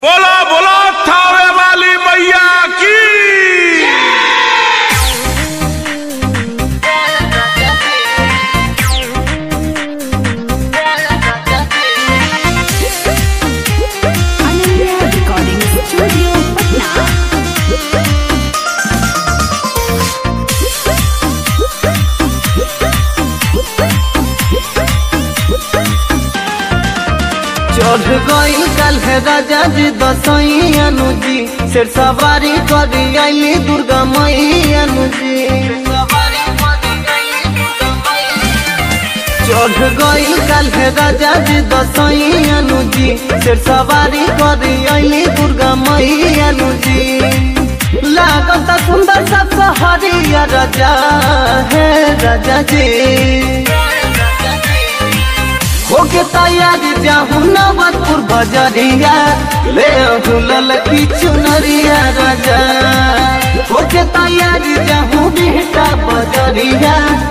बोला बोला थावे वाली मैया की Ananya Recording Studio, Patna. चढ़ गई कल है राजा जी दसैयानु जी शेर सवारी करी आईली दुर्गा मैयानु जी चढ़ गई कल है राजा जी दसैयानु जी शेर सवारी करी आईली दुर्गा मैयानु जी लागत सुंदर सा सहरिया राजा है राजा जी होके तैयार जाहू नवतपुर बजरिया ले झूलल की चुनरिया राजा होके तैयार जाहू बेटा बजरिया